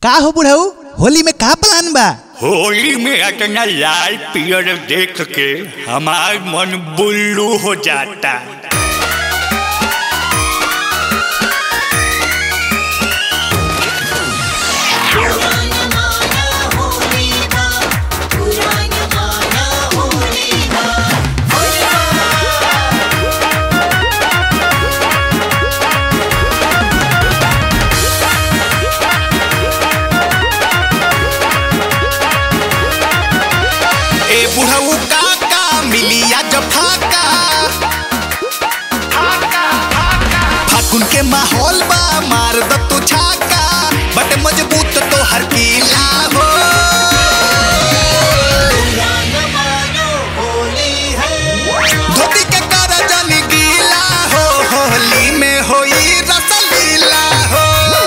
का हो बुढ़ऊ होली में का प्लान बा होली में इतना लाल पियर देख के हमार मन बुल्लू हो जाता ए बुढ़ऊ काका मिलिया जब फाका फागुन के माहौल बा मार द तू छाका बट मजबूत तो हर किला हो धोती के कर जनी गीला हो होली में होई रसलीला हो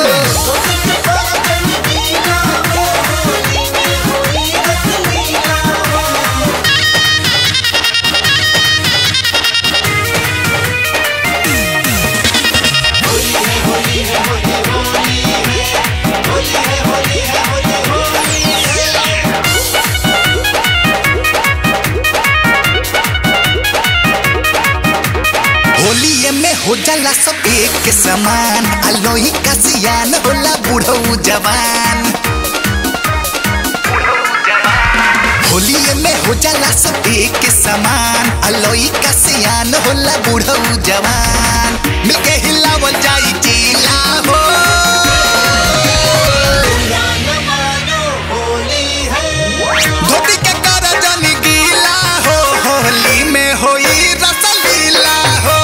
होलिये में हो जाला सब एक के समान अलोही का सियान होला बुढ़ऊ जवान होलिये में हो जाला सब एक के समान अलोही का सियान होला बुढ़ऊ जवान मिलके हिलावल जाई जिला हो धोती के कर जनी गीला हो होली में होई रसलीला हो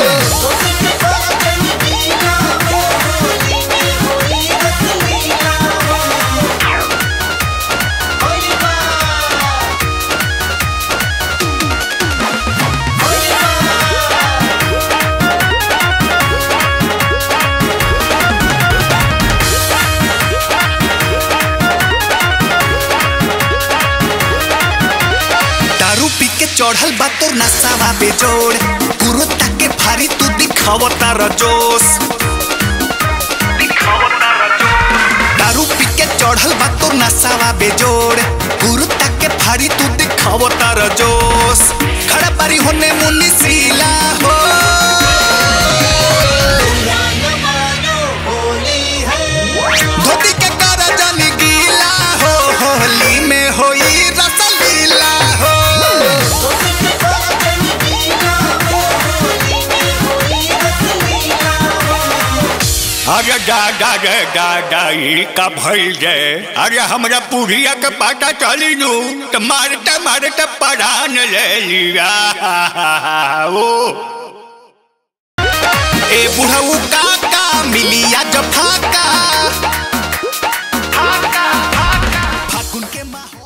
दारू पी के चढ़ल बा तोर नसावा बेजोड़ कुरुता के फारी तू दिखाव तार जोश दारू पी के चढ़ल बा तोर नसावा बेजोड़ कुरुता के फारी तू दिखाव तार जोश खड़ा बारी होने मुन्नी सीला हो धोती के कर जनी गीला हो होली में होई रसलीला हो अरे दादा रे दादा ई का भइल जे अरे हमरा पुरिया के पता चली नु त मारते मारते परान ले लिया ओ ए बुढ़ऊ काका मिलिया जब फाका